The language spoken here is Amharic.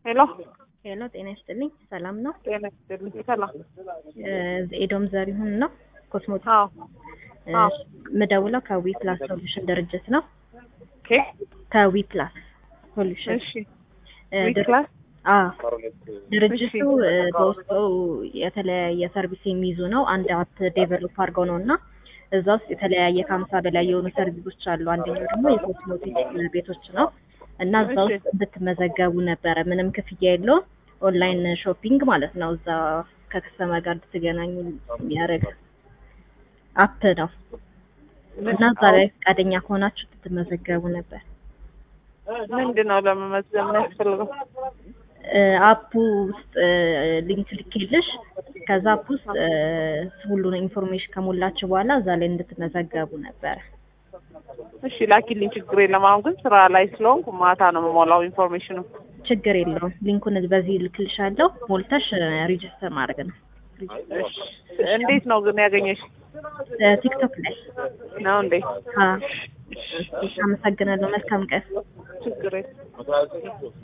ሄሎ ሄሎ ጤና ይስጥልኝ። ሰላም ነው? ጤና ይስጥልኝ። ሰላም። ኤዶም ዘሪሁን ነው ኮስሞቲክ። አዎ አዎ። ምደውለው ከዊ ፕላስ ሶሉሽን ድርጅት ነው። ኦኬ ከዊ ፕላስ ሶሉሽን እሺ። እ, ዊክ ድር- ክላስ አዎ ድርጅቱ እሺ። እ, በውስጡ የተለያየ ሰርቪስ የሚይዙ ነው። አንድ አፕ ዴቨሎፕ አድርገው ነው እና እዛ ውስጥ የተለያየ ከሀምሳ በላይ የሆኑ ሰርቪሶች አሉ። አንደኛው ደግሞ የኮስሞቲክ ቤቶች ነው እና እዛ እሺ። ውስጥ እንድትመዘገቡ ነበረ። ምንም ክፍያ የለውም። ኦንላይን ሾፒንግ ማለት ነው። እዛ ከከስተመር ጋር እንድትገናኙ የሚያደርግ አፕ ነው እና እዛ ላይ ፈቃደኛ ከሆናችሁ እንድትመዘገቡ ነበር። ምንድን ነው ለመመዝገብ የሚያስፈልገው? እ፣ አፑ ውስጥ እ፣ ሊንክ ልኬልሽ ከዛ አፕ ውስጥ እ፣ ሁሉን ኢንፎርሜሽን ከሞላችሁ በኋላ እዛ ላይ እንድትመዘገቡ ነበረ። እሺ ላኪልኝ፣ ችግር የለም። አሁን ግን ስራ ላይ ስለሆንኩ ማታ ነው የምሞላው ኢንፎርሜሽኑ። ችግር የለውም። ሊንኩን በዚህ ልክልሻለሁ። ሞልተሽ ሬጅስተር ማድረግ ነው። እሺ እንዴት ነው ግን ያገኘሽ? እ፣ ቲክቶክ ላይ ነው እንዴ? አ፣ አመሰግናለሁ። መልካም ቀን። ችግር የለም።